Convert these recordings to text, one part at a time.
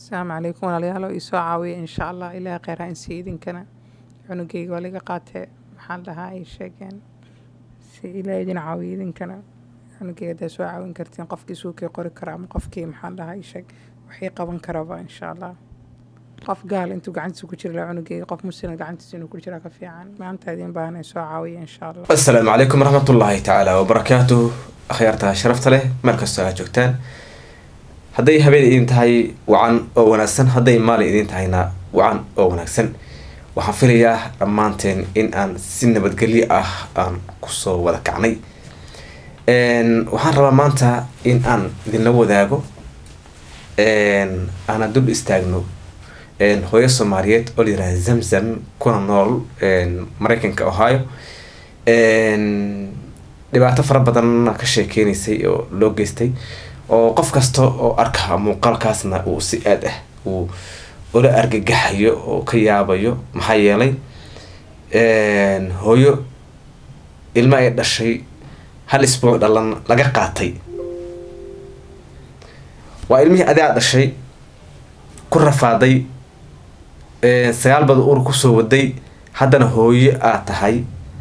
asalaamu calaykum walaalayaal oo isoo caawiya insha allah ilaah kheyr ha insi idinkana cunugeyga waa laga qaatee maxaan dhahaa ay sheegeen si ilaah idin caawiya idinkana cunugeyga hadaa soo caawin kartiin qofkii suukii qori kara ama qofkii maxaan dhahaa ay sheeg wixii qaban karaba insha allah qof gaal intuu gacantiisa ku jira lahaa cunugeyga qof muslim gacantiisa inuu ku jira ka fiican maanta idin baahan ay soo caawiya insha allah asalaamu calaykum waraxmatullaahi tacaala wabarakaatuh akhyaarta sharafta leh meel kastoo aad joogtaan hadday habeen idin tahay wacan oo wanaagsan hadday maalin idin tahayna wacan oo wanaagsan waxaan filayaa dhammaanteen in aan si nabadgelyo ah aan kusoo wada kacnay waxaan rabaa maanta in aan idinla wadaago aana dul istaagno hooyo soomaaliyeed oo layihahda zamzam kuna nool mareykanka ohio dhibaato fara badanna ka sheekeynaysay oo loo geystay oo qof kasta oo arka muuqaalkaasna uu si aad ah uu ula argagaxayo oo ka yaabayo maxaa yeelay hooyo ilmo ay dhashay hal isbuuc dhalan laga qaatay waa ilmihii adaa dhashay ku rafaaday sagaal bada uur kusoo waday haddana hooyo aad tahay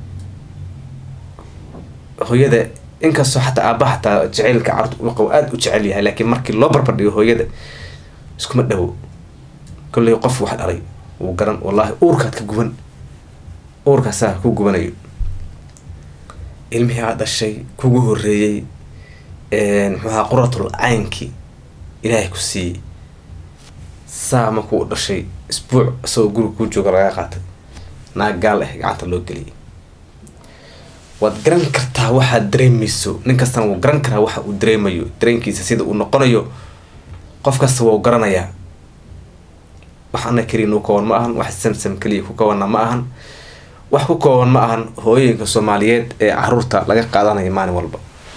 hooyada inkastoo xataa aabbaha xataa jaceylka carurta ula qabo aada u jecel yahay laakiin markii loo barbardhigo hooyada iskuma dhowo kolley qof wax dhalay wuu garan wallaahi uurkaad ka guban uurkaasaa ku gubanayo ilmihii aad dhashay kugu horeeyey muxuaha quratul caynkii ilaahay ku siiyey saa markuu dhashay isbuuc isagoo guriga kuu jooga laga qaatay naag gaal ah gacanta loo geliyay waad garan kartaa waxaad dareemayso nin kastana wuu garan karaa waxa uu dareemayo dareenkiisa sida uu noqonayo qof kasta wau garanayaa wax ana keliya u kooban ma ahan wax samsam keliya ku koobanna ma ahan wax ku kooban ma ahan hooyooyinka soomaaliyeed ee caruurta laga qaadanaya maalin walba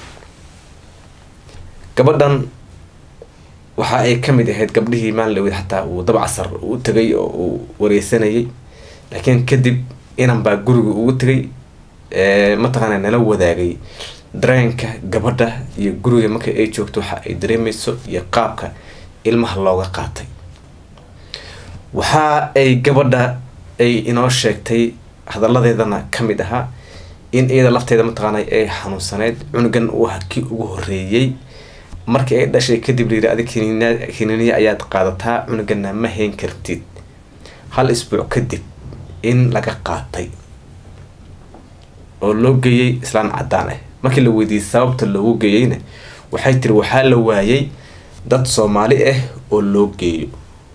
gabadhan waxa ay kamid ahayd gabdhihii maalin lawed xataa uu dabcasar u tegay oo uu wareysanayay laakiin kadib inan baa guriga ugu tegay mataqaana nala wadaagay dareenka gabadha iyo guriga marka ay joogto waxa ay dareemayso iyo qaabka ilmaha looga qaatay waxa ay gabadha ay inoo sheegtay hadalladeedana kamid ahaa in iyada lafteeda mataqaana ay xanuunsaneyd cunugan uu aha kii ugu horeeyey markii ay dhashay kadib layiri adig kiniiniya ayaad qaadataa cunugana ma hayn kartid hal isbuuc kadib in laga qaatay oo loo geeyey islaan cadaan ah markii la weydiiyey sababta loogu geeyeyna waxay tiri waxaa la waayay dad soomaali ah oo loo geeyo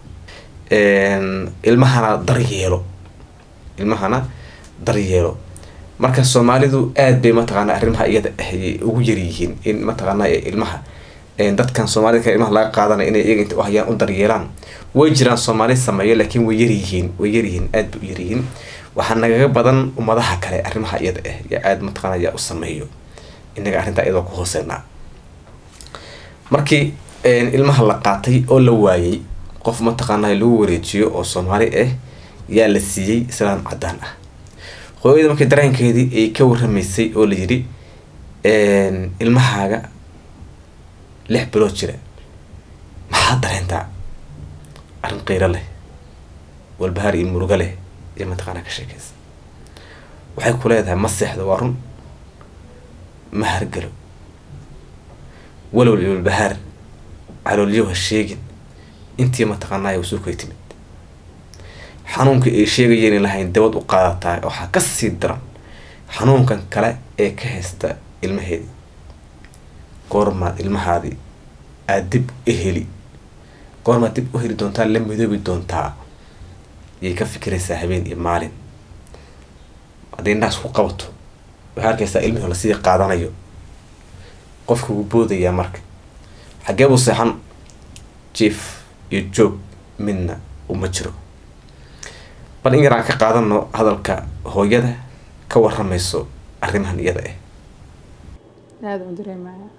ilmahana daryeelo ilmahana daryeelo marka soomaalidu aad bay mataqaana arrimaha iyada ahayay ugu yaryihiin in mataqaana ilmaha dadkan soomaalida kale ilmaha laga qaadanay inay iyaga inta u hayaan u daryeelaan way jiraan soomaali sameeyo laakiin way yaryihiin way yaryihiin aad bay u yaryihiin waxaa nagaga badan ummadaha kale arrimaha iyada ah yaa aada mataqaana yaa u sameeyo inaga arrintaa iyadoo ku hooseynaa markii ilmaha la qaatay oo la waayay qof mataqaana lagu wareejiyo oo soomaali ah yaa la siiyey islaan cadaan ah hooyada markii dareenkeedii ay ka waramaysay oo la yidhi ilmahaaga lix bilood jira maxaad dareentaa arrin qiiro leh walbahaar iyo murugo leh iyo mataqaana ka sheekeysa waxay ku leedahay ma seexdo waa run ma hargalo walwal iyo walbahaar caloolyo ha sheegin intii mataqaanaya wasuukay timid xanuunkii ay sheegayeen lahayn dabad u qaadataa waxaa kasii daran xanuunkan kale ee ka haysta ilmaheedii goormaad ilmahaadii aada dib u heli goormaad dib u heli doontaa la midoobi doontaa yay ka fikiraysaa habeen iyo maalin hadday indhahaas ku qabato waxaa arkaysaa ilmihii lasii qaadanayo qofka wuu boodayaa marka xaggee buu seexan jief iyo joog midna uma jiro bal in yar aan ka qaadano hadalka hooyada ka waramayso arrimahan iyada ah aada u dareemaya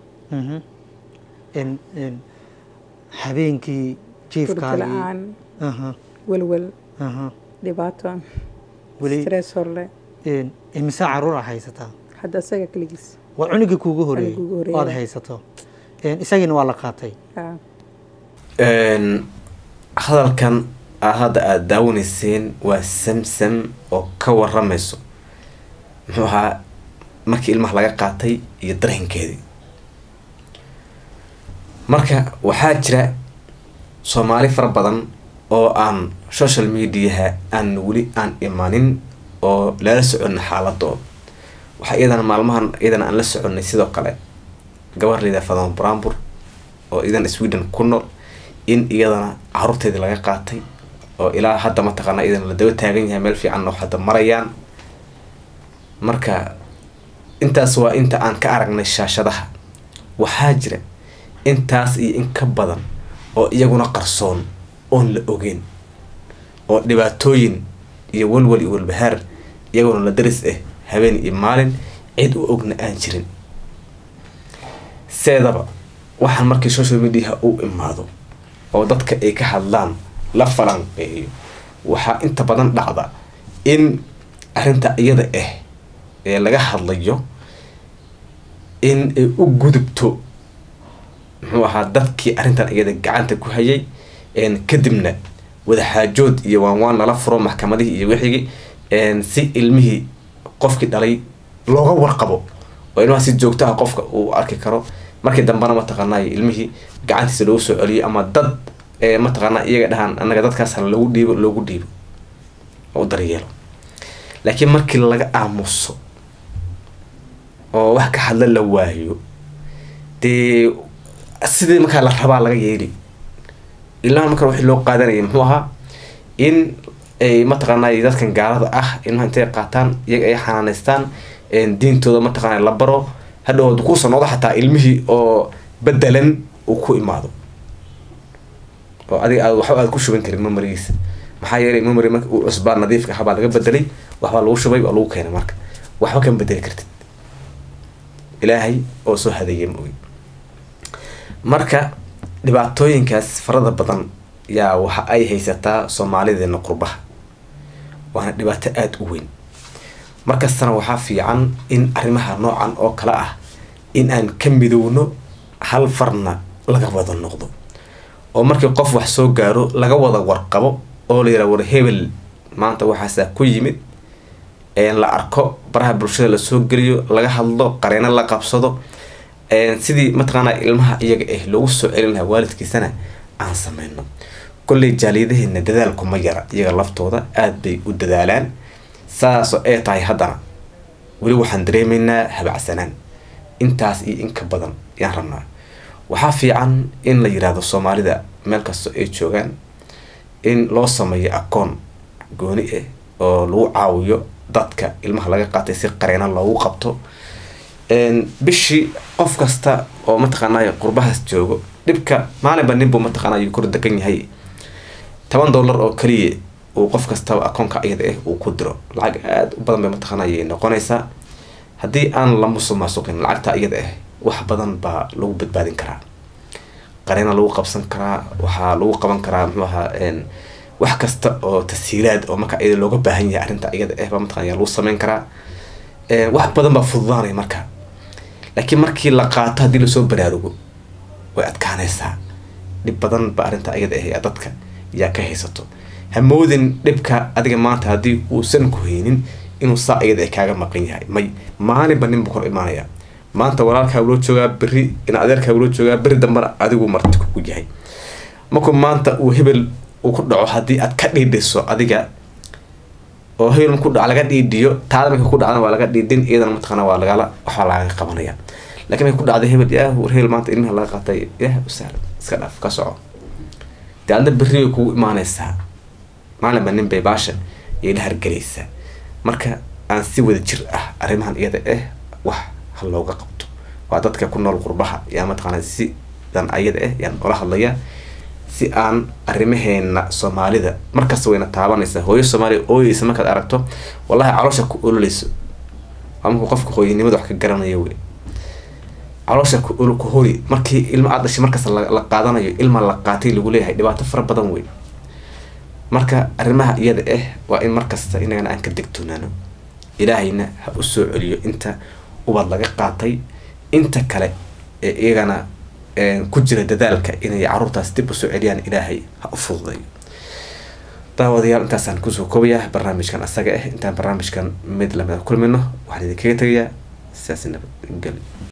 habeenkii hurdo la-aan welwel dhibaato weli stress horle imise caruur a haysataa hadda isaga keligiis waa cunugii kuugu horeeyey Cunugii ugu horeeyey. oad haysato isagiina waa la qaatay Ah, hadalkan aa hadda aada daawanayseen waa samsam oo ka waramayso muxuu ahaa markii ilmaha laga qaatay iyo dareenkeedii marka waxaa jira soomaali fara badan oo aan social mediaha aan weli aan imanin oo lala soconna xaaladooda waxaa iyadana maalmahan iyadana aan la soconnay sidoo kale gabar layidhaha fadan brambur oo iyadan sweden ku nool in iyadana caruurteedii laga qaatay oo ilaa hadda mataqaana iyadana la daba taagan yahay meel fiican oo hadda marayaan marka intaas waa inta aan ka aragnay shaashadaha waxaa jira intaas iyo in ka badan oo iyaguna qarsoon oon la ogeyn oo dhibaatooyin iyo walwal iyo walbahaar iyaguna la daris ah habeen iyo maalin cid u ogna aan jirin seedaba waxaan markii social mediaha u imaado oo dadka ay ka hadlaan la falanqeeyo waxaa inta badan dhacda in arrinta iyada ah ee laga hadlayo in ay u gudubto muxuu ahaa dadkii arrintan iyada gacanta ku hayay kadibna wadaxaajood iyo waan waan lala furo maxkamadihii iyo wixigii si ilmihii qofkii dhalay looga warqabo oo ilmaha si joogto ah qofka uu arki karo markii dambena mataqaanay ilmihii gacantiisa loogu soo celiyo ama dad mataqaana iyaga dhahaan anaga dadkaas hala loogu dhiibo loogu dhiibo oo u daryeelo laakiin markii laga aamuso oo wax ka hadla la waayo dee sidii markaa la rabaa laga yeeli ilmaha marka wixii loo qaadanayay muxuu ahaa in ay mataqaanay dadkan gaalada ah ilmaha intay qaataan iyaga ay xanaaneystaan diintooda mataqaana la baro hadhow ad kuusa noqdo xataa ilmihii oo bedelan uu ku imaado oo adiga aad waxba aad ku shuban karin memorigiisa maxaa yeelay memory marka uu cusbaa nadiifka ahaa baa laga bedelay waxbaa lagu shubay waa lagu keenay marka waxba kama bedeli kartid ilaahay oo soo hadeeyay ma ogi marka dhibaatooyinkaas farada badan yaa waxa ay haysataa soomaalideena qurbaha waana dhibaato aada u weyn markastana waxaa fiican in arrimaha noocan oo kale ah in aan ka midowno hal farna laga wada noqdo oo markii qof wax soo gaaro laga wada warqabo oo la yidhaha war hebel maanta waxaasaa ku yimid la arko baraha bulshada lasoo geliyo laga hadlo qareeno la qabsado sidii mataqaanaa ilmaha iyaga ah loogu soo celin lahaa waalidkiisana aan sameyno kolley jaaliyadaheena dadaalku ma yara iyaga laftooda aada bay u dadaalaan saasoo ay tahay haddana weli waxaan dareemaynaa habacsanaan intaas iyo in ka badan yaan rabnaa waxaa fiican in la yiraahdo soomaalida meel kastoo ay joogaan in loo sameeyo akoon gooni ah oo lagu caawiyo dadka ilmaha laga qaatay si qareena loogu qabto bishii qof kasta oo mataqaanay qurbahaas joogo dhibka maalinba ninbuu mataqaanay kor degan yahay toban dollar oo kaliya uu qof kastaba akoonka iyada ah uu ku diro lacag aada u badan bay mataqaanay noqonaysaa haddii aan la musuqmaasuqin lacagta iyada ah wax badan baa lagu badbaadin karaa qareena lagu qabsan karaa waxaa lagu qaban karaa muxuu ahaa wax kasta oo tashiilaad oo marka iyada looga baahan yahay arrinta iyada ah baa mataqana lagu sameyn karaa wax badan baa fududaanaya marka laakiin markii la qaato haddii lasoo baraarugo way adkaanaysaa dhib badan ba arrinta iyada ah dadka yaa ka haysato hamoodin dhibka adiga maanta haddii uusan ku haynin inuu saa iyada kaaga maqan yahay may maalinba ninbu kor imaanaya maanta walaalkaa loo joogaa beri in adeerkaa loo joogaa beri dambana adigu marti kugu yahay markuu maanta uu hebel uu ku dhaco haddii aad ka dhiidhiso adiga oo hebel ku dhac laga dhiidhiyo taada marka ku dhacdana waa laga dhiidhin iyadana mataqaana waa lagala waxbaa lagaga qabanaya lakiin marka ku dhacday hebel yaah war hebel maanta ilmaha laga qaatay yaah u sahlan iska dhaaf ka soco dee adna berri way kugu imaanaysaa maalinba nin bay baasha yay la hargelaysaa marka aan si wada jir ah arrimahan iyada ah wax ha looga qabto waa dadka ku nool qurbaha yaa mataqaana sidan ayada ah yaan ola hadlaya si aan arrimaheena soomaalida markasta wayna taabanaysaa hooyo soomaaliya ooyeysa markaad aragto wallahi caloosha ku ololeyso waa markuu qofka hooyanimada wax ka garanaya wey caloosha ku hori markii ilma aad dhashay markasta la qaadanayo ilma la qaatay lagu leeyahay dhibaato fara badan wey marka arrimaha iyada ah waa in markasta inagana aan ka degtoonaano ilaahayna ha u soo celiyo inta ubad laga qaatay inta kale ee iyagana ku jira dadaalka inay caruurtaas dib usoo celiyaan ilaahay ha u fududayo daawadayaal intaasaan kusoo koobayaa barnaamijkan asaga ah intaan barnaamijkan mid lamida kulmino waxaan idinkaga tegayaa sidaasi nabadgelyo